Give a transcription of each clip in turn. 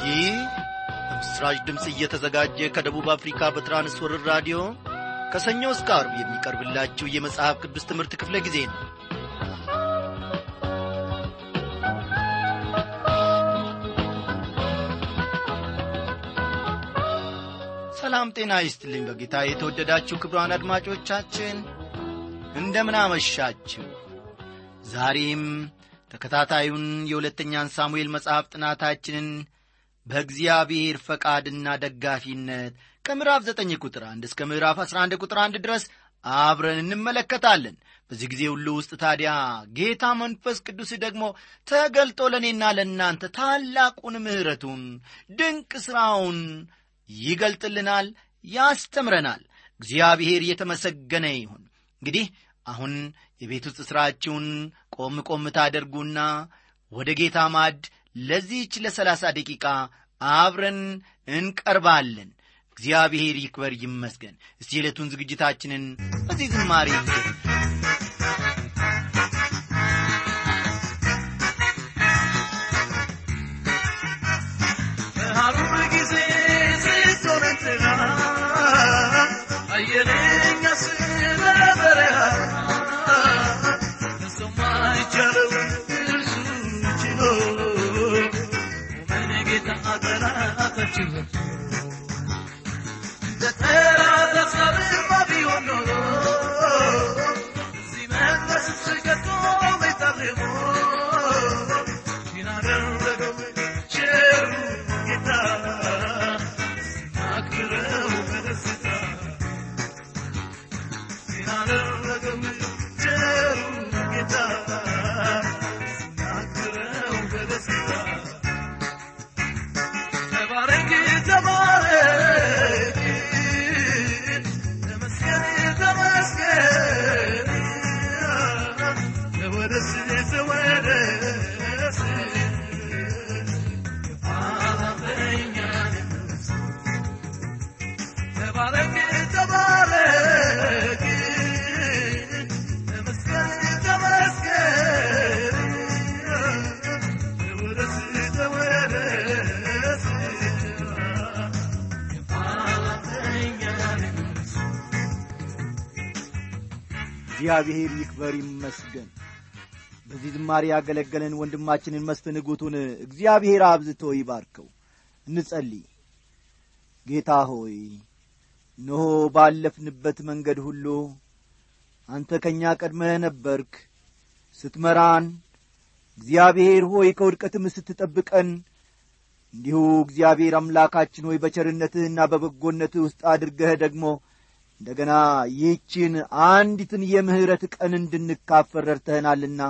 ይህ በምስራች ድምፅ እየተዘጋጀ ከደቡብ አፍሪካ በትራንስወርር ራዲዮ ከሰኞ እስከ አርብ የሚቀርብላችሁ የመጽሐፍ ቅዱስ ትምህርት ክፍለ ጊዜ ነው ሰላም ጤና ይስጥልኝ በጌታ የተወደዳችሁ ክብሯን አድማጮቻችን እንደምን አመሻችሁ ዛሬም ተከታታዩን የሁለተኛን ሳሙኤል መጽሐፍ ጥናታችንን በእግዚአብሔር ፈቃድና ደጋፊነት ከምዕራፍ ዘጠኝ ቁጥር አንድ እስከ ምዕራፍ አስራ አንድ ቁጥር አንድ ድረስ አብረን እንመለከታለን በዚህ ጊዜ ሁሉ ውስጥ ታዲያ ጌታ መንፈስ ቅዱስ ደግሞ ተገልጦ ለእኔና ለእናንተ ታላቁን ምሕረቱን ድንቅ ሥራውን ይገልጥልናል ያስተምረናል እግዚአብሔር የተመሰገነ ይሁን እንግዲህ አሁን የቤት ውስጥ ሥራችሁን ቆም ቆም ታደርጉና ወደ ጌታ ማድ ለዚህች ለሰላሳ ደቂቃ አብረን እንቀርባለን እግዚአብሔር ይክበር ይመስገን እስቲ የዕለቱን ዝግጅታችንን በዚህ ዝማሬ ሀሩር ጊዜ ስትሆነትና አየለኛ ስለ በረሃ እሱም አይቻለውን እርሱ ችሎ ምን ጌታ ጠላታችን ለተራ ተሳብማ ቢሆን ኖሮ እዚህ መድረስ ስገቶ ቤታርሞ ይናደረገው ቸሩ ጌታ ስናክብረው በደስታ ይናደረገው ቸሩ ጌታ ስናክብረው በደስታ ተባረክ ተባረክ ተመስገን ተመስገን ተወደስ ተወደስ አላፈኛ ተባረክ ተባረክ ተመስገን ተመስገን ተወደስ ተወደስ እግዚአብሔር ይክበር ይመስገን በዚህ ዝማሬ ያገለገለን ወንድማችንን መስፍን ጉቱን እግዚአብሔር አብዝቶ ይባርከው እንጸልይ ጌታ ሆይ እነሆ ባለፍንበት መንገድ ሁሉ አንተ ከእኛ ቀድመህ ነበርክ ስትመራን እግዚአብሔር ሆይ ከውድቀትም ስትጠብቀን እንዲሁ እግዚአብሔር አምላካችን ሆይ በቸርነትህና በበጎነትህ ውስጥ አድርገህ ደግሞ እንደገና ይህችን አንዲትን የምሕረት ቀን እንድንካፈል ረድተህናልና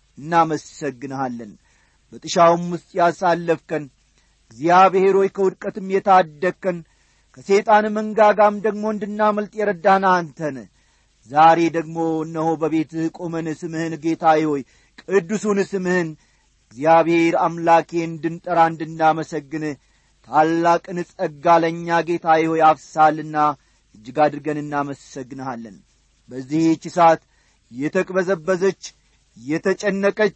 እናመሰግንሃለን በጥሻውም ውስጥ ያሳለፍከን እግዚአብሔር ሆይ ከውድቀትም የታደግከን ከሰይጣን መንጋጋም ደግሞ እንድናመልጥ የረዳን አንተን ዛሬ ደግሞ እነሆ በቤትህ ቆመን ስምህን ጌታዬ ሆይ ቅዱሱን ስምህን እግዚአብሔር አምላኬ እንድንጠራ እንድናመሰግን ታላቅን ጸጋ ለእኛ ጌታዬ ሆይ አፍሳልና እጅግ አድርገን እናመሰግንሃለን በዚህች ሰዓት የተቅበዘበዘች የተጨነቀች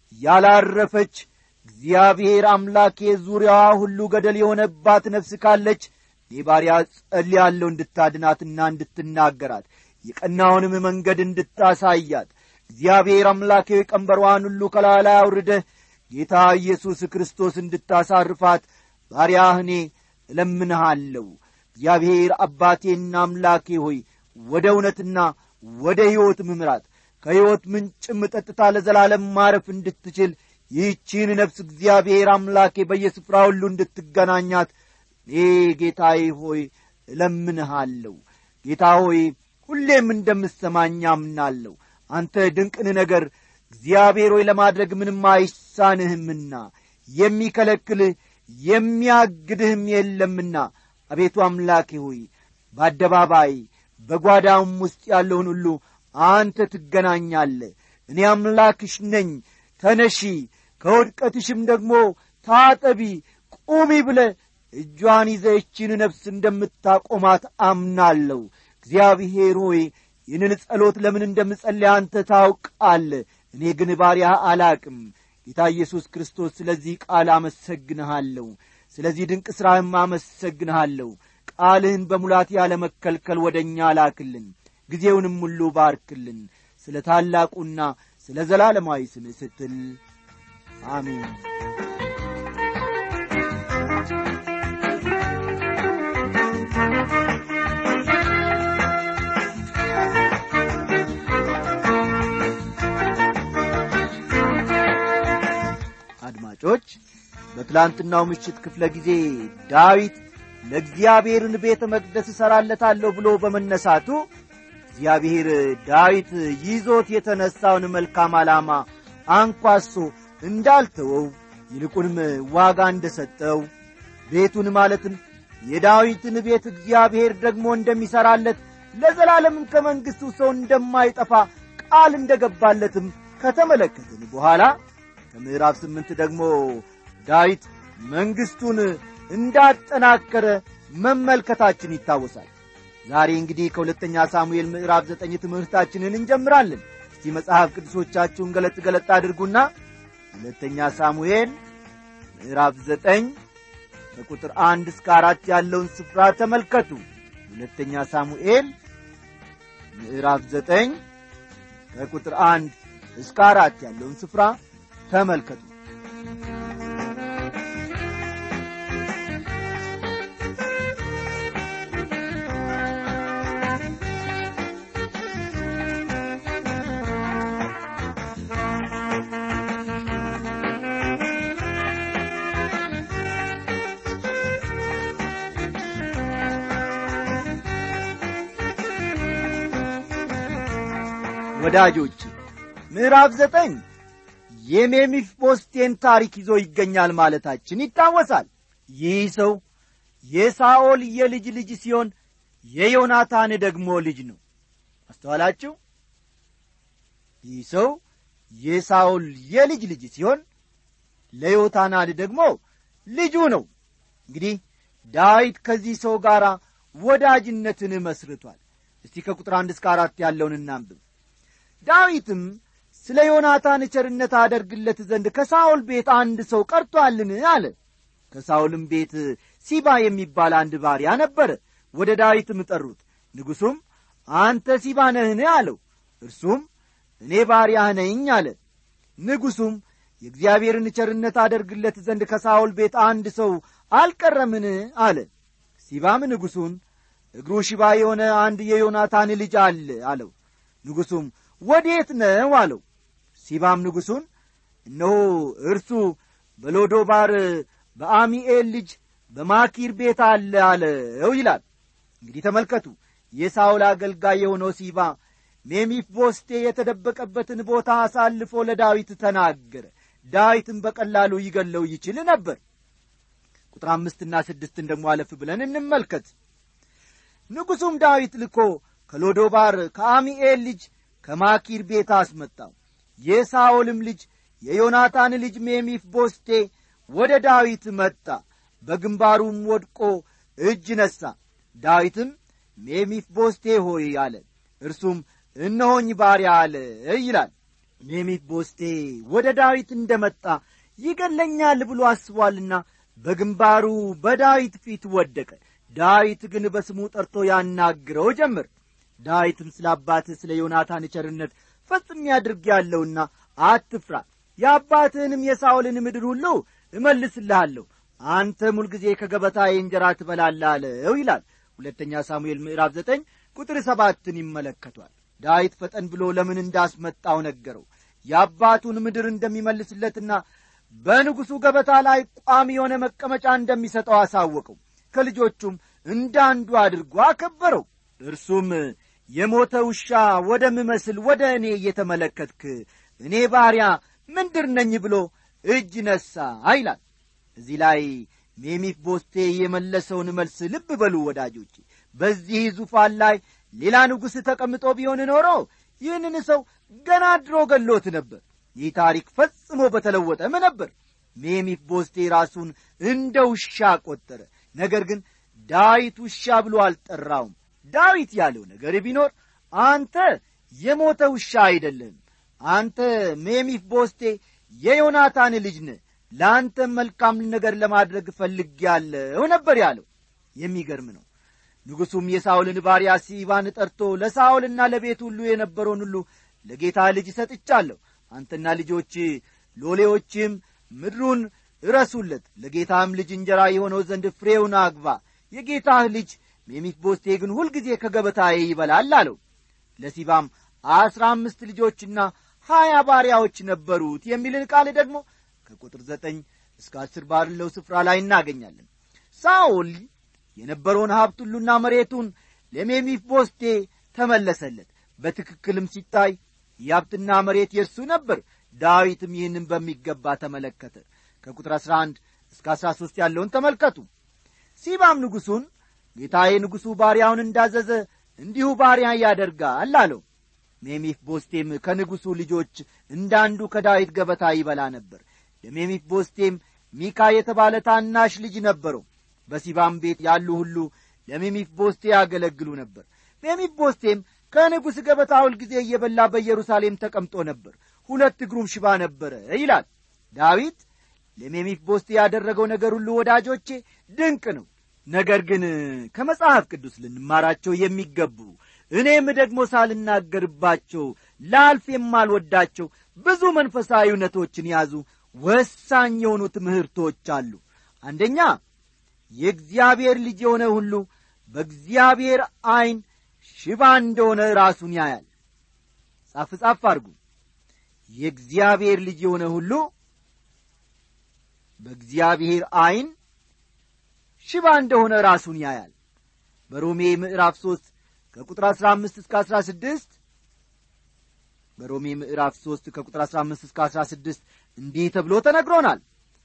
ያላረፈች እግዚአብሔር አምላኬ ዙሪያዋ ሁሉ ገደል የሆነባት ነፍስ ካለች እኔ ባሪያ ጸልያለሁ እንድታድናትና እንድትናገራት የቀናውንም መንገድ እንድታሳያት እግዚአብሔር አምላኬ ቀንበሯን ሁሉ ከላላ አውርደህ ጌታ ኢየሱስ ክርስቶስ እንድታሳርፋት ባሪያህ እኔ እለምንሃለሁ እግዚአብሔር አባቴና አምላኬ ሆይ ወደ እውነትና ወደ ሕይወት ምምራት ከሕይወት ምንጭም ጠጥታ ለዘላለም ማረፍ እንድትችል ይህቺን ነፍስ እግዚአብሔር አምላኬ በየስፍራ ሁሉ እንድትገናኛት እኔ ጌታዬ ሆይ እለምንሃለሁ ጌታ ሆይ ሁሌም እንደምሰማኝ አምናለሁ አንተ ድንቅን ነገር እግዚአብሔር ሆይ ለማድረግ ምንም አይሳንህምና የሚከለክልህ የሚያግድህም የለምና አቤቱ አምላኬ ሆይ በአደባባይ በጓዳውም ውስጥ ያለውን ሁሉ አንተ ትገናኛለ እኔ አምላክሽ ነኝ ተነሺ ከውድቀትሽም ደግሞ ታጠቢ ቁሚ ብለ እጇን ይዘችን ነፍስ እንደምታቆማት አምናለሁ እግዚአብሔር ሆይ ይህንን ጸሎት ለምን እንደምጸልይ አንተ ታውቃለ እኔ ግን ባሪያ አላቅም ጌታ ኢየሱስ ክርስቶስ ስለዚህ ቃል አመሰግንሃለሁ ስለዚህ ድንቅ ሥራህም አመሰግንሃለሁ ቃልህን በሙላት ያለመከልከል ወደ እኛ ላክልን ጊዜውንም ሁሉ ባርክልን ስለ ታላቁና ስለ ዘላለማዊ ስምህ ስትል አሜን አድማጮች በትላንትናው ምሽት ክፍለ ጊዜ ዳዊት ለእግዚአብሔርን ቤተ መቅደስ እሠራለታለሁ ብሎ በመነሳቱ እግዚአብሔር ዳዊት ይዞት የተነሣውን መልካም ዓላማ አንኳሶ እንዳልተወው ይልቁንም ዋጋ እንደ ሰጠው ቤቱን ማለትም የዳዊትን ቤት እግዚአብሔር ደግሞ እንደሚሠራለት ለዘላለምም ከመንግሥቱ ሰው እንደማይጠፋ ቃል እንደ ገባለትም ከተመለከትን በኋላ ከምዕራፍ ስምንት ደግሞ ዳዊት መንግሥቱን እንዳጠናከረ መመልከታችን ይታወሳል ዛሬ እንግዲህ ከሁለተኛ ሳሙኤል ምዕራፍ ዘጠኝ ትምህርታችንን እንጀምራለን እስቲ መጽሐፍ ቅዱሶቻችሁን ገለጥ ገለጥ አድርጉና ሁለተኛ ሳሙኤል ምዕራፍ ዘጠኝ ከቁጥር አንድ እስከ አራት ያለውን ስፍራ ተመልከቱ ሁለተኛ ሳሙኤል ምዕራፍ ዘጠኝ ከቁጥር አንድ እስከ አራት ያለውን ስፍራ ተመልከቱ ወዳጆች ምዕራፍ ዘጠኝ የሜሚፊቦስቴን ታሪክ ይዞ ይገኛል ማለታችን ይታወሳል ይህ ሰው የሳኦል የልጅ ልጅ ሲሆን የዮናታን ደግሞ ልጅ ነው አስተዋላችሁ ይህ ሰው የሳኦል የልጅ ልጅ ሲሆን ለዮታናን ደግሞ ልጁ ነው እንግዲህ ዳዊት ከዚህ ሰው ጋር ወዳጅነትን መስርቷል እስቲ ከቁጥር አንድ እስከ አራት ያለውን እናንብብ ዳዊትም ስለ ዮናታን ቸርነት አደርግለት ዘንድ ከሳኦል ቤት አንድ ሰው ቀርቶአልን አለ ከሳኦልም ቤት ሲባ የሚባል አንድ ባሪያ ነበረ ወደ ዳዊትም ጠሩት ንጉሡም አንተ ሲባ ነህን አለው እርሱም እኔ ባሪያህ ነኝ አለ ንጉሡም የእግዚአብሔርን ቸርነት አደርግለት ዘንድ ከሳኦል ቤት አንድ ሰው አልቀረምን አለ ሲባም ንጉሡን እግሩ ሽባ የሆነ አንድ የዮናታን ልጅ አለ አለው ንጉሡም ወዴት ነው አለው ሲባም ንጉሡን እነሆ እርሱ በሎዶባር በአሚኤል ልጅ በማኪር ቤት አለ አለው ይላል እንግዲህ ተመልከቱ የሳውል አገልጋይ የሆነው ሲባ ሜሚፊቦስቴ የተደበቀበትን ቦታ አሳልፎ ለዳዊት ተናገረ ዳዊትን በቀላሉ ይገለው ይችል ነበር ቁጥር አምስትና ስድስትን ደግሞ አለፍ ብለን እንመልከት ንጉሡም ዳዊት ልኮ ከሎዶባር ከአሚኤል ልጅ ከማኪር ቤት አስመጣው የሳኦልም ልጅ የዮናታን ልጅ ሜሚፊቦስቴ ወደ ዳዊት መጣ በግንባሩም ወድቆ እጅ ነሣ ዳዊትም ሜሚፊቦስቴ ሆይ አለ እርሱም እነሆኝ ባሪያ አለ ይላል ሜሚፊቦስቴ ወደ ዳዊት እንደ መጣ ይገለኛል ብሎ አስቧልና በግንባሩ በዳዊት ፊት ወደቀ ዳዊት ግን በስሙ ጠርቶ ያናግረው ጀምር ዳዊትም ስለ አባትህ ስለ ዮናታን ቸርነት ፈጽም ያድርግ ያለውና አትፍራ የአባትህንም የሳኦልን ምድር ሁሉ እመልስልሃለሁ አንተም ሁልጊዜ ከገበታዬ እንጀራ ትበላለህ አለው ይላል ሁለተኛ ሳሙኤል ምዕራፍ ዘጠኝ ቁጥር ሰባትን ይመለከቷል ዳዊት ፈጠን ብሎ ለምን እንዳስመጣው ነገረው የአባቱን ምድር እንደሚመልስለትና በንጉሡ ገበታ ላይ ቋሚ የሆነ መቀመጫ እንደሚሰጠው አሳወቀው ከልጆቹም እንዳንዱ አድርጎ አከበረው እርሱም የሞተ ውሻ ወደምመስል ወደ እኔ እየተመለከትክ እኔ ባሪያ ምንድር ነኝ ብሎ እጅ ነሣ ይላል እዚህ ላይ ሜሚፊቦስቴ የመለሰውን መልስ ልብ በሉ ወዳጆቼ በዚህ ዙፋን ላይ ሌላ ንጉሥ ተቀምጦ ቢሆን ኖሮ ይህንን ሰው ገና ድሮ ገሎት ነበር ይህ ታሪክ ፈጽሞ በተለወጠም ነበር ሜሚፊቦስቴ ራሱን እንደ ውሻ ቈጠረ ነገር ግን ዳዊት ውሻ ብሎ አልጠራውም ዳዊት ያለው ነገር ቢኖር አንተ የሞተ ውሻ አይደለም አንተ ሜሚፊቦስቴ የዮናታን ልጅ ነ ለአንተም መልካም ነገር ለማድረግ እፈልጌአለሁ ነበር ያለው የሚገርም ነው ንጉሡም የሳውልን ባሪያ ሲባን ጠርቶ ለሳውልና ለቤት ሁሉ የነበረውን ሁሉ ለጌታ ልጅ ሰጥቻለሁ አንተና ልጆች ሎሌዎችም ምድሩን እረሱለት ለጌታም ልጅ እንጀራ የሆነው ዘንድ ፍሬውን አግባ የጌታህ ልጅ ሜሚፊቦስቴ ግን ሁልጊዜ ከገበታዬ ይበላል አለው ለሲባም አስራ አምስት ልጆችና ሀያ ባሪያዎች ነበሩት የሚልን ቃል ደግሞ ከቁጥር ዘጠኝ እስከ አስር ባለው ስፍራ ላይ እናገኛለን ሳኦል የነበረውን ሀብት ሁሉና መሬቱን ለሜሚፊቦስቴ ተመለሰለት በትክክልም ሲታይ የሀብትና መሬት የእርሱ ነበር ዳዊትም ይህንን በሚገባ ተመለከተ ከቁጥር 11 እስከ 13 ያለውን ተመልከቱ ሲባም ንጉሡን ጌታዬ ንጉሡ ባሪያውን እንዳዘዘ እንዲሁ ባሪያ ያደርጋል አለው ሜሚፍ ቦስቴም ከንጉሡ ልጆች እንዳንዱ ከዳዊት ገበታ ይበላ ነበር ለሜሚፍ ቦስቴም ሚካ የተባለ ታናሽ ልጅ ነበረው በሲባም ቤት ያሉ ሁሉ ለሜሚፍ ቦስቴ ያገለግሉ ነበር ሜሚፍ ቦስቴም ከንጉሥ ገበታ ሁልጊዜ እየበላ በኢየሩሳሌም ተቀምጦ ነበር ሁለት እግሩም ሽባ ነበረ ይላል ዳዊት ለሜሚፍ ቦስቴ ያደረገው ነገር ሁሉ ወዳጆቼ ድንቅ ነው ነገር ግን ከመጽሐፍ ቅዱስ ልንማራቸው የሚገቡ እኔም ደግሞ ሳልናገርባቸው ላልፍ የማልወዳቸው ብዙ መንፈሳዊ እውነቶችን ያዙ ወሳኝ የሆኑ ትምህርቶች አሉ አንደኛ የእግዚአብሔር ልጅ የሆነ ሁሉ በእግዚአብሔር ዐይን ሽባ እንደሆነ ራሱን ያያል ጻፍ ጻፍ አድርጉ የእግዚአብሔር ልጅ የሆነ ሁሉ በእግዚአብሔር ዐይን ሽባ እንደሆነ ራሱን ያያል በሮሜ ምዕራፍ ሦስት ከቁጥር አሥራ አምስት እስከ አሥራ ስድስት በሮሜ ምዕራፍ ሦስት ከቁጥር አሥራ አምስት እስከ አሥራ ስድስት እንዲህ ተብሎ ተነግሮናል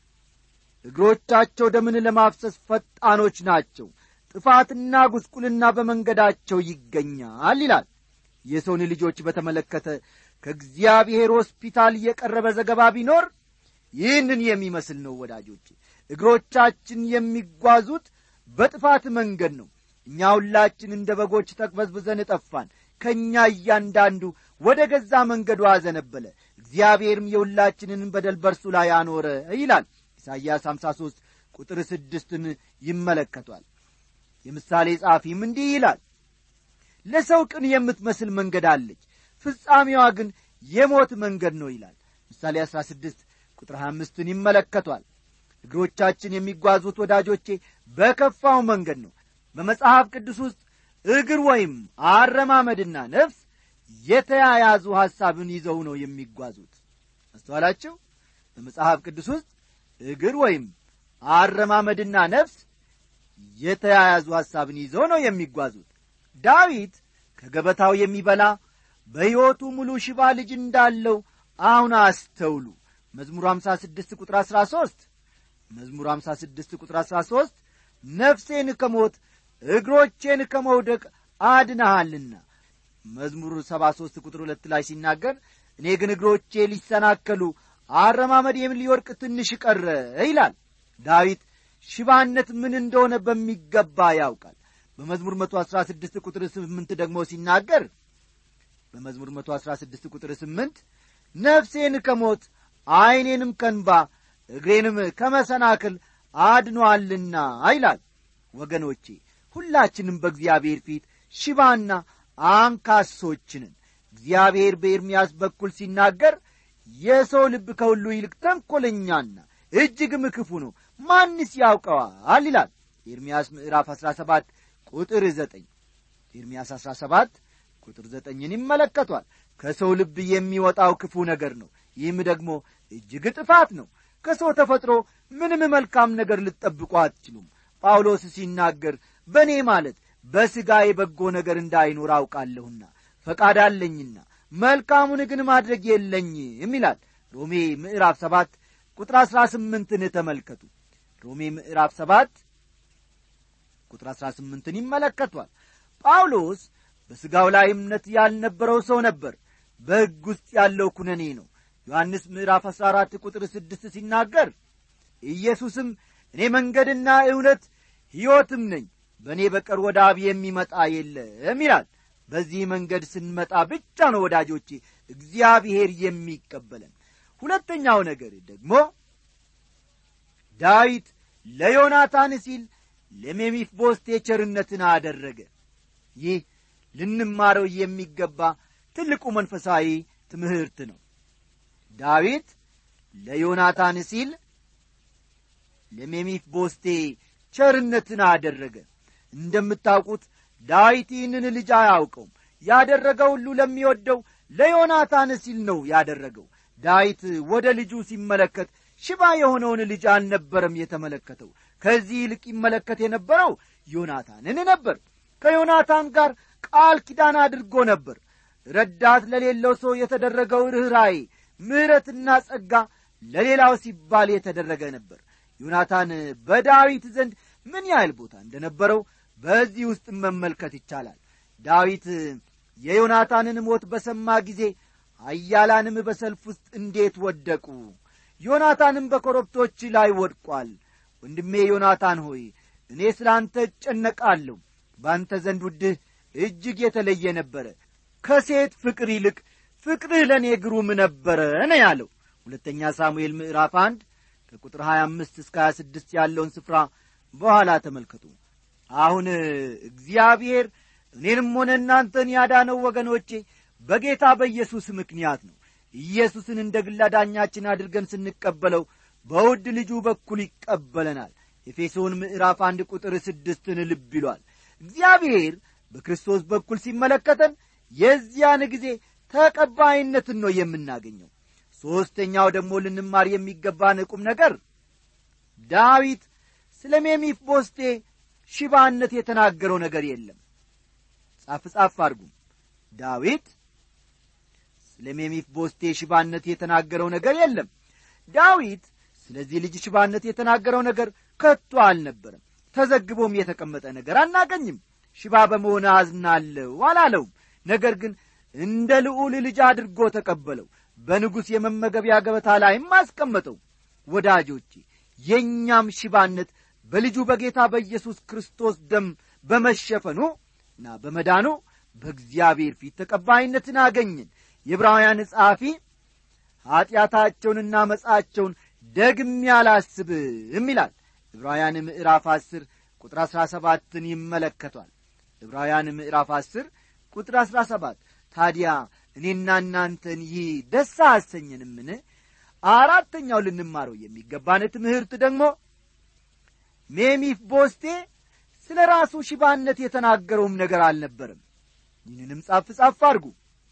እግሮቻቸው ደምን ለማፍሰስ ፈጣኖች ናቸው ጥፋትና ጉስቁልና በመንገዳቸው ይገኛል ይላል የሰውን ልጆች በተመለከተ ከእግዚአብሔር ሆስፒታል የቀረበ ዘገባ ቢኖር ይህንን የሚመስል ነው ወዳጆች እግሮቻችን የሚጓዙት በጥፋት መንገድ ነው እኛ ሁላችን እንደ በጎች ተቅበዝብዘን ጠፋን ከእኛ እያንዳንዱ ወደ ገዛ መንገዱ አዘነበለ እግዚአብሔርም የሁላችንን በደል በርሱ ላይ አኖረ ይላል ኢሳይያስ 53 ቁጥር ስድስትን ይመለከቷል የምሳሌ ጻፊም እንዲህ ይላል ለሰው ቅን የምትመስል መንገድ አለች ፍጻሜዋ ግን የሞት መንገድ ነው ይላል ምሳሌ 16 ቁጥር 25ን ይመለከቷል እግሮቻችን የሚጓዙት ወዳጆቼ በከፋው መንገድ ነው በመጽሐፍ ቅዱስ ውስጥ እግር ወይም አረማመድና ነፍስ የተያያዙ ሐሳብን ይዘው ነው የሚጓዙት አስተዋላችሁ በመጽሐፍ ቅዱስ ውስጥ እግር ወይም አረማመድና ነፍስ የተያያዙ ሐሳብን ይዘው ነው የሚጓዙት ዳዊት ከገበታው የሚበላ በሕይወቱ ሙሉ ሽባ ልጅ እንዳለው አሁን አስተውሉ መዝሙር 56 ቁጥር 13 መዝሙር 56 ቁጥር 13 ነፍሴን ከሞት እግሮቼን ከመውደቅ አድነሃልና መዝሙር 73 ቁጥር ሁለት ላይ ሲናገር እኔ ግን እግሮቼ ሊሰናከሉ አረማመዴም ሊወርቅ ትንሽ ቀረ ይላል ዳዊት ሽባነት ምን እንደሆነ በሚገባ ያውቃል በመዝሙር 116 ቁጥር 8 ደግሞ ሲናገር በመዝሙር 116 ቁጥር 8 ነፍሴን ከሞት ዐይኔንም ከንባ እግሬንም ከመሰናክል አድኗልና ይላል ወገኖቼ ሁላችንም በእግዚአብሔር ፊት ሽባና አንካሶችንን እግዚአብሔር በኤርምያስ በኩል ሲናገር የሰው ልብ ከሁሉ ይልቅ ተንኰለኛና እጅግም ክፉ ነው ማንስ ያውቀዋል ይላል ኤርምያስ ምዕራፍ 17 ቁጥር 9 ኤርምያስ 17 ቁጥር ዘጠኝን ይመለከቷል ከሰው ልብ የሚወጣው ክፉ ነገር ነው ይህም ደግሞ እጅግ ጥፋት ነው ከሰው ተፈጥሮ ምንም መልካም ነገር ልትጠብቁ አትችሉም ጳውሎስ ሲናገር በእኔ ማለት በሥጋዬ በጎ ነገር እንዳይኖር አውቃለሁና ፈቃድ አለኝና መልካሙን ግን ማድረግ የለኝም ይላል ሮሜ ምዕራፍ ሰባት ቁጥር አሥራ ስምንትን ተመልከቱ ሮሜ ምዕራፍ ሰባት ቁጥር አሥራ ስምንትን ይመለከቷል ጳውሎስ በሥጋው ላይ እምነት ያልነበረው ሰው ነበር በሕግ ውስጥ ያለው ኩነኔ ነው ዮሐንስ ምዕራፍ አሥራ አራት ቁጥር ስድስት ሲናገር ኢየሱስም እኔ መንገድና እውነት ሕይወትም ነኝ በእኔ በቀር ወደ አብ የሚመጣ የለም ይላል በዚህ መንገድ ስንመጣ ብቻ ነው ወዳጆቼ እግዚአብሔር የሚቀበለን ሁለተኛው ነገር ደግሞ ዳዊት ለዮናታን ሲል ለሜሚፊቦስቴ ቸርነትን አደረገ ይህ ልንማረው የሚገባ ትልቁ መንፈሳዊ ትምህርት ነው ዳዊት ለዮናታን ሲል ለሜሚፊቦስቴ ቸርነትን አደረገ እንደምታውቁት ዳዊት ይህንን ልጅ አያውቀውም ያደረገው ሁሉ ለሚወደው ለዮናታን ሲል ነው ያደረገው ዳዊት ወደ ልጁ ሲመለከት ሽባ የሆነውን ልጅ አልነበረም የተመለከተው ከዚህ ይልቅ ይመለከት የነበረው ዮናታንን ነበር ከዮናታን ጋር ቃል ኪዳን አድርጎ ነበር ረዳት ለሌለው ሰው የተደረገው ርኅራዬ ምሕረትና ጸጋ ለሌላው ሲባል የተደረገ ነበር ዮናታን በዳዊት ዘንድ ምን ያህል ቦታ እንደነበረው በዚህ ውስጥ መመልከት ይቻላል ዳዊት የዮናታንን ሞት በሰማ ጊዜ አያላንም በሰልፍ ውስጥ እንዴት ወደቁ ዮናታንም በኮረብቶች ላይ ወድቋል ወንድሜ ዮናታን ሆይ እኔ ስለ አንተ እጨነቃለሁ በአንተ ዘንድ ውድህ እጅግ የተለየ ነበረ ከሴት ፍቅር ይልቅ ፍቅርህ ለእኔ ግሩም ነበረ ነ ያለው ሁለተኛ ሳሙኤል ምዕራፍ አንድ ከቁጥር 25 እስከ 26 ያለውን ስፍራ በኋላ ተመልከቱ አሁን እግዚአብሔር እኔንም ሆነ እናንተን ያዳነው ወገኖቼ በጌታ በኢየሱስ ምክንያት ነው ኢየሱስን እንደ ግል አዳኛችን አድርገን ስንቀበለው በውድ ልጁ በኩል ይቀበለናል ኤፌሶን ምዕራፍ አንድ ቁጥር ስድስትን ልብ ይሏል እግዚአብሔር በክርስቶስ በኩል ሲመለከተን የዚያን ጊዜ ተቀባይነትን ነው የምናገኘው ሦስተኛው ደግሞ ልንማር የሚገባን ቁም ነገር ዳዊት ስለ ሜሚፊቦስቴ ሽባነት የተናገረው ነገር የለም ጻፍ ጻፍ አድርጉም ዳዊት ስለ ሜሚፊቦስቴ ሽባነት የተናገረው ነገር የለም ዳዊት ስለዚህ ልጅ ሽባነት የተናገረው ነገር ከቶ አልነበረም ተዘግቦም የተቀመጠ ነገር አናገኝም ሽባ በመሆን አዝናለሁ አላለውም ነገር ግን እንደ ልዑል ልጅ አድርጎ ተቀበለው በንጉሥ የመመገቢያ ገበታ ላይም አስቀመጠው ወዳጆቼ የእኛም ሽባነት በልጁ በጌታ በኢየሱስ ክርስቶስ ደም በመሸፈኑ እና በመዳኑ በእግዚአብሔር ፊት ተቀባይነትን አገኘን የዕብራውያን ጸሐፊ ኀጢአታቸውንና መጻቸውን ደግሜ አላስብም ይላል ዕብራውያን ምዕራፍ አስር ቁጥር አሥራ ሰባትን ይመለከቷል ዕብራውያን ምዕራፍ አስር ቁጥር አሥራ ሰባት ታዲያ እኔና እናንተን ይህ ደስ አያሰኘንምን አራተኛው ልንማረው የሚገባን ትምህርት ደግሞ ሜሚፍ ቦስቴ ስለ ራሱ ሽባነት የተናገረውም ነገር አልነበርም ይህንንም ጻፍ ጻፍ አድርጉ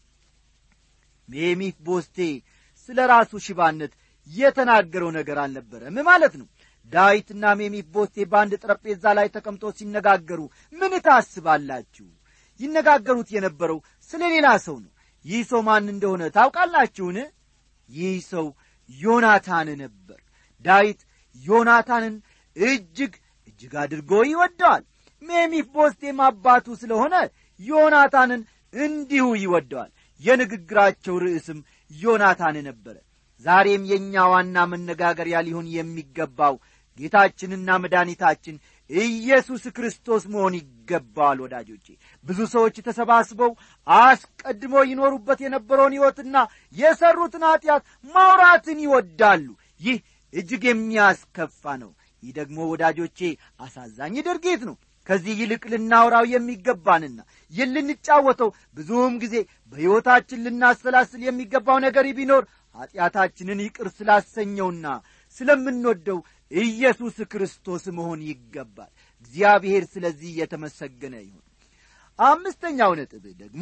ሜሚፍ ቦስቴ ስለ ራሱ ሽባነት የተናገረው ነገር አልነበረም ማለት ነው ዳዊትና ሜሚፍ ቦስቴ በአንድ ጠረጴዛ ላይ ተቀምጦ ሲነጋገሩ ምን ታስባላችሁ ይነጋገሩት የነበረው ስለ ሌላ ሰው ነው ይህ ሰው ማን እንደሆነ ታውቃላችሁን ይህ ሰው ዮናታን ነበር ዳዊት ዮናታንን እጅግ እጅግ አድርጎ ይወደዋል ሜሚፍ ቦስቴም አባቱ ስለሆነ ዮናታንን እንዲሁ ይወደዋል የንግግራቸው ርዕስም ዮናታን ነበረ ዛሬም የእኛ ዋና መነጋገሪያ ሊሆን የሚገባው ጌታችንና መድኃኒታችን ኢየሱስ ክርስቶስ መሆን ይገባዋል ወዳጆቼ ብዙ ሰዎች ተሰባስበው አስቀድሞ ይኖሩበት የነበረውን ሕይወትና የሠሩትን ኀጢአት ማውራትን ይወዳሉ ይህ እጅግ የሚያስከፋ ነው ይህ ደግሞ ወዳጆቼ አሳዛኝ ድርጊት ነው ከዚህ ይልቅ ልናወራው የሚገባንና ይህ ልንጫወተው ብዙም ጊዜ በሕይወታችን ልናሰላስል የሚገባው ነገር ቢኖር ኀጢአታችንን ይቅር ስላሰኘውና ስለምንወደው ኢየሱስ ክርስቶስ መሆን ይገባል እግዚአብሔር ስለዚህ የተመሰገነ ይሁን አምስተኛው ነጥብ ደግሞ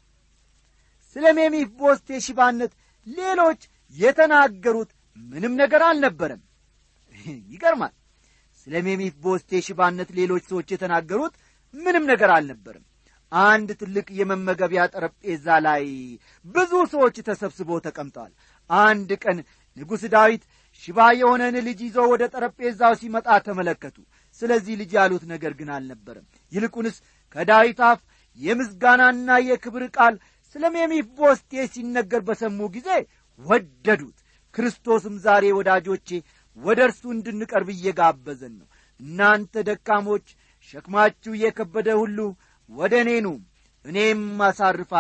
ስለ ሜሚፊቦስቴ ሽባነት ሌሎች የተናገሩት ምንም ነገር አልነበረም ይገርማል ስለ ሜሚፊቦስቴ ሽባነት ሌሎች ሰዎች የተናገሩት ምንም ነገር አልነበርም አንድ ትልቅ የመመገቢያ ጠረጴዛ ላይ ብዙ ሰዎች ተሰብስበው ተቀምጠዋል አንድ ቀን ንጉሥ ዳዊት ሽባ የሆነን ልጅ ይዞ ወደ ጠረጴዛው ሲመጣ ተመለከቱ ስለዚህ ልጅ ያሉት ነገር ግን አልነበረም ይልቁንስ ከዳዊት አፍ የምስጋናና የክብር ቃል ስለ ሜሚፊቦስቴ ሲነገር በሰሙ ጊዜ ወደዱት ክርስቶስም ዛሬ ወዳጆቼ ወደ እርሱ እንድንቀርብ እየጋበዘን ነው እናንተ ደካሞች ሸክማችሁ የከበደ ሁሉ ወደ እኔ ኑ እኔም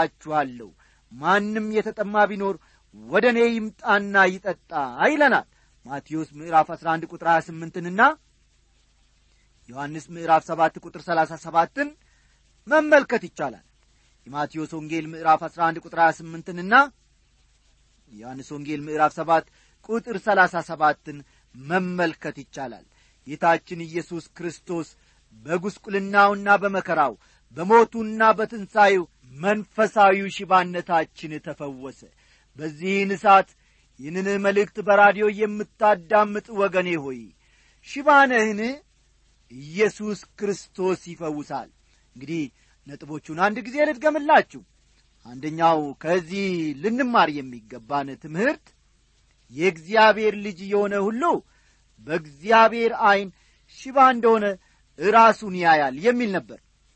አሳርፋችኋለሁ ማንም የተጠማ ቢኖር ወደ እኔ ይምጣና ይጠጣ ይለናል ማቴዎስ ምዕራፍ 11 ቁጥር 28ንና ዮሐንስ ምዕራፍ 7 ቁጥር 37ን መመልከት ይቻላል የማቴዎስ ወንጌል ምዕራፍ 11 ቁጥር 28ንና የዮሐንስ ወንጌል ምዕራፍ 7 ቁጥር 37ን መመልከት ይቻላል ጌታችን ኢየሱስ ክርስቶስ በጉስቁልናውና በመከራው በሞቱና በትንሣኤው መንፈሳዊው ሽባነታችን ተፈወሰ በዚህን እሳት ይህንን መልእክት በራዲዮ የምታዳምጥ ወገኔ ሆይ ሽባነህን ኢየሱስ ክርስቶስ ይፈውሳል እንግዲህ ነጥቦቹን አንድ ጊዜ ልድገምላችሁ አንደኛው ከዚህ ልንማር የሚገባን ትምህርት የእግዚአብሔር ልጅ የሆነ ሁሉ በእግዚአብሔር ዐይን ሽባ እንደሆነ ራሱን ያያል የሚል ነበር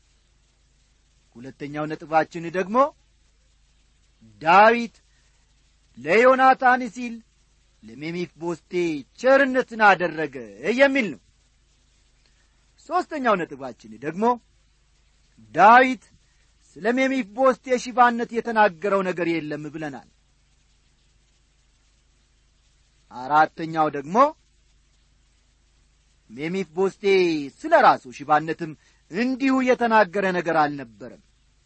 ሁለተኛው ነጥባችን ደግሞ ዳዊት ለዮናታን ሲል ለሜሚፊቦስቴ ቸርነትን አደረገ የሚል ነው ሦስተኛው ነጥባችን ደግሞ ዳዊት ስለ ሜሚፊቦስቴ ሽባነት የተናገረው ነገር የለም ብለናል አራተኛው ደግሞ ሜሚፊቦስቴ ስለ ራሱ ሽባነትም እንዲሁ የተናገረ ነገር አልነበረም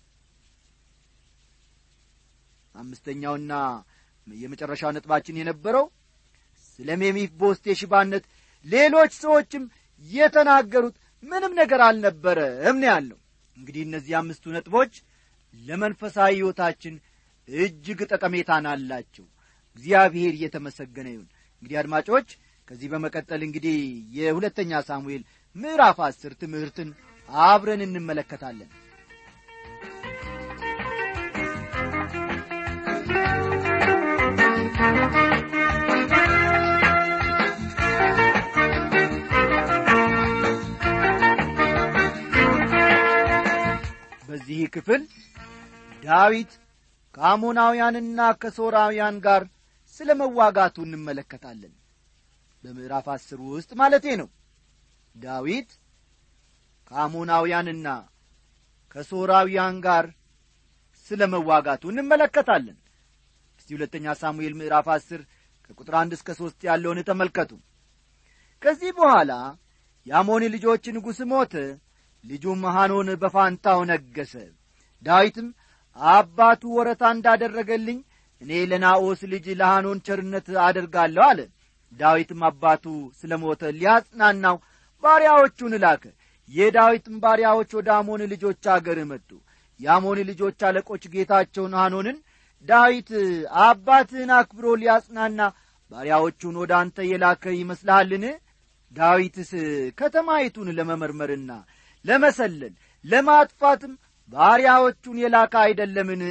አምስተኛውና የመጨረሻው ነጥባችን የነበረው ስለ ሜሚፊቦስቴ ሽባነት ሌሎች ሰዎችም የተናገሩት ምንም ነገር አልነበረም ነው ያለው እንግዲህ እነዚህ አምስቱ ነጥቦች ለመንፈሳዊ ሕይወታችን እጅግ ጠቀሜታን አላቸው እግዚአብሔር እየተመሰገነ ይሁን እንግዲህ አድማጮች ከዚህ በመቀጠል እንግዲህ የሁለተኛ ሳሙኤል ምዕራፍ አስር ትምህርትን አብረን እንመለከታለን በዚህ ክፍል ዳዊት ከአሞናውያንና ከሶራውያን ጋር ስለ መዋጋቱ እንመለከታለን በምዕራፍ አስር ውስጥ ማለቴ ነው ዳዊት ከአሞናውያንና ከሶራውያን ጋር ስለ መዋጋቱ እንመለከታለን እስቲ ሁለተኛ ሳሙኤል ምዕራፍ አስር ከቁጥር አንድ እስከ ሦስት ያለውን ተመልከቱ ከዚህ በኋላ የአሞን ልጆች ንጉሥ ሞተ ልጁም ሐኖን በፋንታው ነገሰ ዳዊትም አባቱ ወረታ እንዳደረገልኝ እኔ ለናኦስ ልጅ ለሐኖን ቸርነት አደርጋለሁ አለ ዳዊትም አባቱ ስለ ሞተ ሊያጽናናው ባሪያዎቹን ላከ የዳዊትም ባሪያዎች ወደ አሞን ልጆች አገር መጡ የአሞን ልጆች አለቆች ጌታቸውን ሐኖንን ዳዊት አባትህን አክብሮ ሊያጽናና ባሪያዎቹን ወደ አንተ የላከ ይመስልሃልን ዳዊትስ ከተማይቱን ለመመርመርና ለመሰለል ለማጥፋትም ባሪያዎቹን የላከ አይደለምን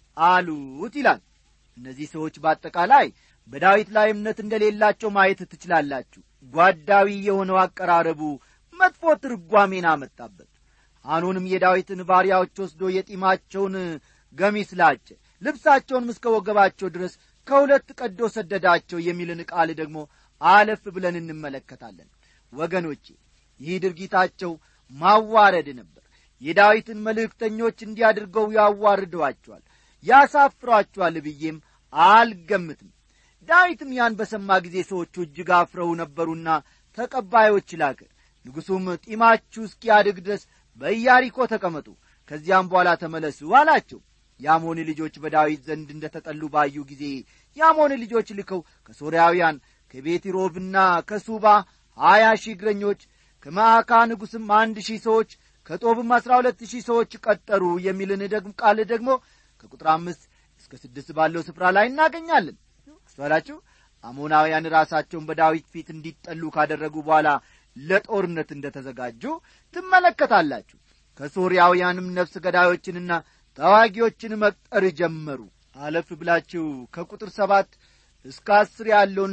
አሉት ይላል እነዚህ ሰዎች በአጠቃላይ በዳዊት ላይ እምነት እንደሌላቸው ማየት ትችላላችሁ ጓዳዊ የሆነው አቀራረቡ መጥፎ ትርጓሜን አመጣበት አኖንም የዳዊትን ባሪያዎች ወስዶ የጢማቸውን ገሚስ ላጨ ልብሳቸውንም እስከ ወገባቸው ድረስ ከሁለት ቀዶ ሰደዳቸው የሚልን ቃል ደግሞ አለፍ ብለን እንመለከታለን ወገኖቼ ይህ ድርጊታቸው ማዋረድ ነበር የዳዊትን መልእክተኞች እንዲያድርገው ያዋርደዋቸዋል ያሳፍሯቸዋል ብዬም አልገምትም ዳዊትም ያን በሰማ ጊዜ ሰዎቹ እጅግ አፍረው ነበሩና ተቀባዮች ላከ ንጉሡም ጢማችሁ እስኪያድግ ድረስ በኢያሪኮ ተቀመጡ ከዚያም በኋላ ተመለሱ አላቸው የአሞን ልጆች በዳዊት ዘንድ እንደ ተጠሉ ባዩ ጊዜ የአሞን ልጆች ልከው ከሶርያውያን ከቤቲሮብና ከሱባ ሀያ ሺህ እግረኞች ከማዕካ ንጉሥም አንድ ሺህ ሰዎች ከጦብም አሥራ ሁለት ሺህ ሰዎች ቀጠሩ የሚልን ደግሞ ቃል ደግሞ ከቁጥር አምስት እስከ ስድስት ባለው ስፍራ ላይ እናገኛለን አስተዋላችሁ አሞናውያን ራሳቸውን በዳዊት ፊት እንዲጠሉ ካደረጉ በኋላ ለጦርነት እንደ ተዘጋጁ ትመለከታላችሁ ከሶርያውያንም ነፍስ ገዳዮችንና ተዋጊዎችን መቅጠር ጀመሩ አለፍ ብላችሁ ከቁጥር ሰባት እስከ አስር ያለውን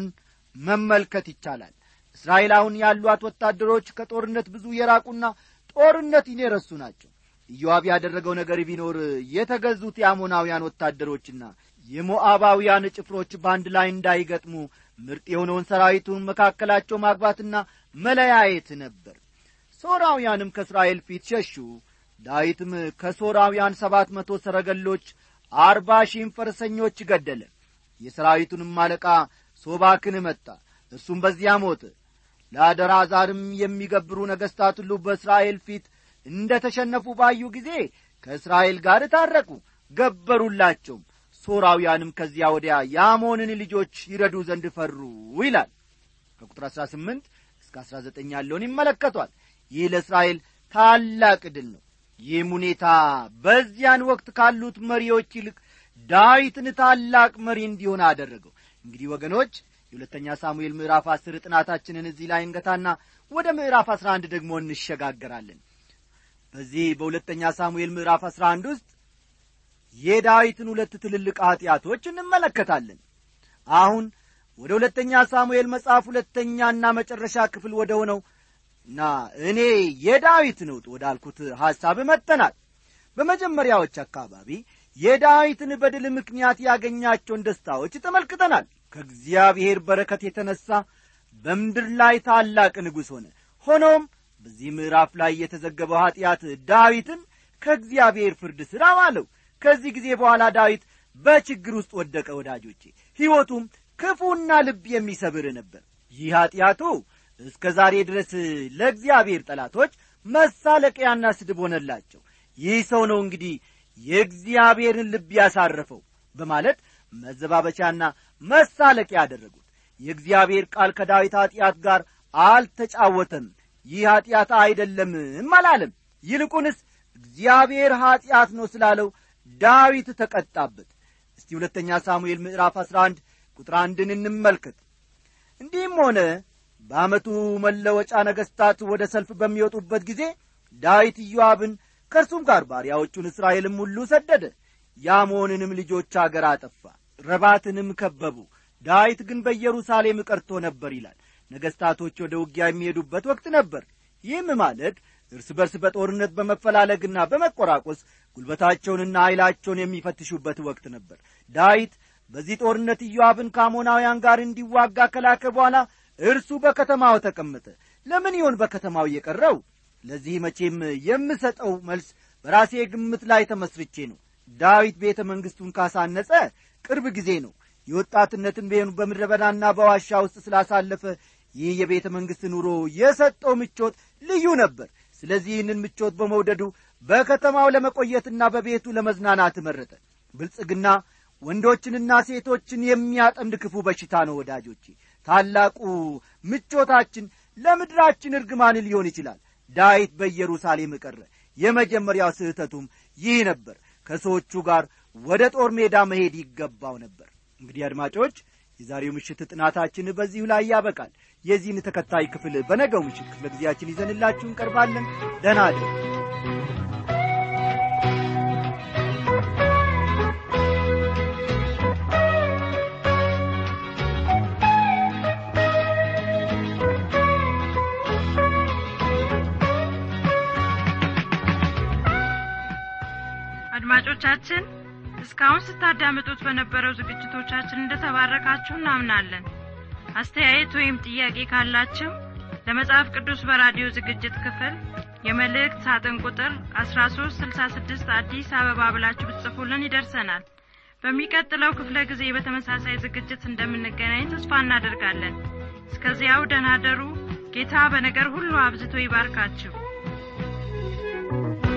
መመልከት ይቻላል እስራኤል አሁን ያሏት ወታደሮች ከጦርነት ብዙ የራቁና ጦርነትን የረሱ ናቸው ኢዮአብ ያደረገው ነገር ቢኖር የተገዙት የአሞናውያን ወታደሮችና የሞዓባውያን ጭፍሮች በአንድ ላይ እንዳይገጥሙ ምርጥ የሆነውን ሰራዊቱን መካከላቸው ማግባትና መለያየት ነበር ሶራውያንም ከእስራኤል ፊት ሸሹ ዳዊትም ከሶራውያን ሰባት መቶ ሰረገሎች አርባ ሺህም ፈረሰኞች ገደለ የሰራዊቱንም አለቃ ሶባክን መጣ እሱም በዚያ ሞተ ለአደራዛርም የሚገብሩ ነገሥታት ሁሉ በእስራኤል ፊት እንደ ተሸነፉ ባዩ ጊዜ ከእስራኤል ጋር ታረቁ ገበሩላቸውም ሶራውያንም ከዚያ ወዲያ የአሞንን ልጆች ይረዱ ዘንድ ፈሩ ይላል ከቁጥር 18 እስከ 19 ያለውን ይመለከቷል ይህ ለእስራኤል ታላቅ ድል ነው ይህም ሁኔታ በዚያን ወቅት ካሉት መሪዎች ይልቅ ዳዊትን ታላቅ መሪ እንዲሆን አደረገው እንግዲህ ወገኖች የሁለተኛ ሳሙኤል ምዕራፍ አስር ጥናታችንን እዚህ ላይ እንገታና ወደ ምዕራፍ አስራ አንድ ደግሞ እንሸጋገራለን በዚህ በሁለተኛ ሳሙኤል ምዕራፍ አስራ አንድ ውስጥ የዳዊትን ሁለት ትልልቅ ኀጢአቶች እንመለከታለን አሁን ወደ ሁለተኛ ሳሙኤል መጽሐፍ ሁለተኛና መጨረሻ ክፍል ወደ ሆነው እና እኔ የዳዊት ነውጥ ወዳልኩት ሐሳብ መጥተናል በመጀመሪያዎች አካባቢ የዳዊትን በድል ምክንያት ያገኛቸውን ደስታዎች ተመልክተናል ከእግዚአብሔር በረከት የተነሣ በምድር ላይ ታላቅ ንጉሥ ሆነ ሆኖም በዚህ ምዕራፍ ላይ የተዘገበው ኀጢአት ዳዊትን ከእግዚአብሔር ፍርድ ሥራ ዋለው ከዚህ ጊዜ በኋላ ዳዊት በችግር ውስጥ ወደቀ ወዳጆቼ ሕይወቱም ክፉና ልብ የሚሰብር ነበር ይህ ኀጢአቱ እስከ ዛሬ ድረስ ለእግዚአብሔር ጠላቶች መሳለቂያና ስድብ ሆነላቸው ይህ ሰው ነው እንግዲህ የእግዚአብሔርን ልብ ያሳረፈው በማለት መዘባበቻና መሳለቂያ ያደረጉት የእግዚአብሔር ቃል ከዳዊት ኀጢአት ጋር አልተጫወተም ይህ ኀጢአት አይደለምም አላለም ይልቁንስ እግዚአብሔር ኀጢአት ነው ስላለው ዳዊት ተቀጣበት እስቲ ሁለተኛ ሳሙኤል ምዕራፍ አሥራ አንድ ቁጥር አንድን እንመልከት እንዲህም ሆነ በዓመቱ መለወጫ ነገሥታት ወደ ሰልፍ በሚወጡበት ጊዜ ዳዊት ኢዮአብን ከእርሱም ጋር ባሪያዎቹን እስራኤልም ሁሉ ሰደደ የአሞንንም ልጆች አገር አጠፋ ረባትንም ከበቡ ዳዊት ግን በኢየሩሳሌም ቀርቶ ነበር ይላል ነገሥታቶች ወደ ውጊያ የሚሄዱበት ወቅት ነበር ይህም ማለት እርስ በርስ በጦርነት በመፈላለግና በመቆራቆስ ጉልበታቸውንና ኃይላቸውን የሚፈትሹበት ወቅት ነበር ዳዊት በዚህ ጦርነት ኢዮአብን ከአሞናውያን ጋር እንዲዋጋ ከላከ በኋላ እርሱ በከተማው ተቀመጠ ለምን ይሆን በከተማው የቀረው ለዚህ መቼም የምሰጠው መልስ በራሴ ግምት ላይ ተመስርቼ ነው ዳዊት ቤተ መንግሥቱን ካሳነጸ ቅርብ ጊዜ ነው የወጣትነትን ቤኑ በምድረ በዳና በዋሻ ውስጥ ስላሳለፈ ይህ የቤተ መንግሥት ኑሮ የሰጠው ምቾት ልዩ ነበር ስለዚህ ይህንን ምቾት በመውደዱ በከተማው ለመቆየትና በቤቱ ለመዝናናት መረጠ ብልጽግና ወንዶችንና ሴቶችን የሚያጠምድ ክፉ በሽታ ነው ወዳጆቼ ታላቁ ምቾታችን ለምድራችን እርግማን ሊሆን ይችላል ዳዊት በኢየሩሳሌም ቀረ የመጀመሪያው ስህተቱም ይህ ነበር ከሰዎቹ ጋር ወደ ጦር ሜዳ መሄድ ይገባው ነበር እንግዲህ አድማጮች የዛሬው ምሽት ጥናታችን በዚሁ ላይ ያበቃል የዚህን ተከታይ ክፍል በነገው ምሽት ክፍለ ጊዜያችን ይዘንላችሁ እንቀርባለን ደህና አደሩ አድማጮቻችን እስካሁን ስታዳምጡት በነበረው ዝግጅቶቻችን እንደተባረካችሁ እናምናለን አስተያየት ወይም ጥያቄ ካላችሁ ለመጽሐፍ ቅዱስ በራዲዮ ዝግጅት ክፍል የመልእክት ሳጥን ቁጥር 1366 አዲስ አበባ ብላችሁ ብትጽፉልን ይደርሰናል በሚቀጥለው ክፍለ ጊዜ በተመሳሳይ ዝግጅት እንደምንገናኝ ተስፋ እናደርጋለን እስከዚያው ደናደሩ ጌታ በነገር ሁሉ አብዝቶ ይባርካችሁ